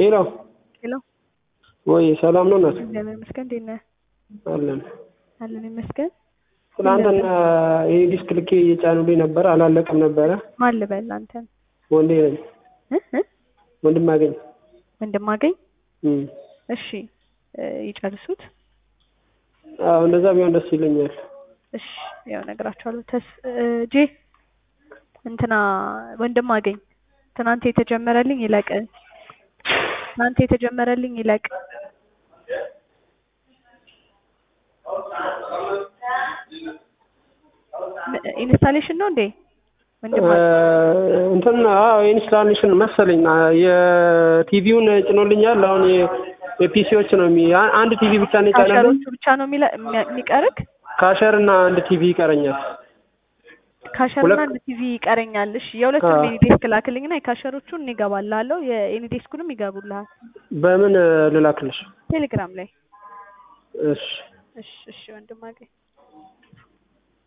ሄሎ ሄሎ ወይ ሰላም ነው እናት? እግዚአብሔር ይመስገን። እንዴት ነህ? አለን። አለን ይመስገን። ትናንትና ይሄ ዲስክ ልኬ እየጫኑልኝ ነበር፣ አላለቀም ነበረ። ማን ልበል አንተን? ወንዴ ነኝ እ እ ወንድም አገኝ ወንድም አገኝ። እም። እሺ እ ይጨርሱት። አዎ እንደዛ ቢሆን ደስ ይለኛል። እሺ ያው እነግራቸዋለሁ። ተስ እ ጄ እንትና ወንድም አገኝ ትናንት የተጀመረልኝ ይለቅ። ትናንት የተጀመረልኝ ይለቅ። ኢንስታሌሽን ነው እንዴ? ወንድም አገኝ እንትን አዎ ኢንስታሌሽን መሰለኝ የቲቪውን ጭኖልኛል። አሁን የ- የፒሲዎች ነው የሚ አ- አንድ ቲቪ ብቻ ነው የጫነልኝ። ካሸሮቹ ብቻ ነው የሚለ- የሚያ- የሚቀርክ ካሸር እና አንድ ቲቪ ይቀረኛል። ካሸርና ሁለት- አንድ ቲቪ ይቀረኛል። እሺ የሁለቱንም አዎ። ኤኒዴስክ ላክልኝና የካሸሮቹን ይገባልሃለሁ የኤኒዴስኩንም ይገቡልሃል በምን ልላክልሽ? ቴሌግራም ላይ። እሺ እሺ እሺ ወንድም አገኝ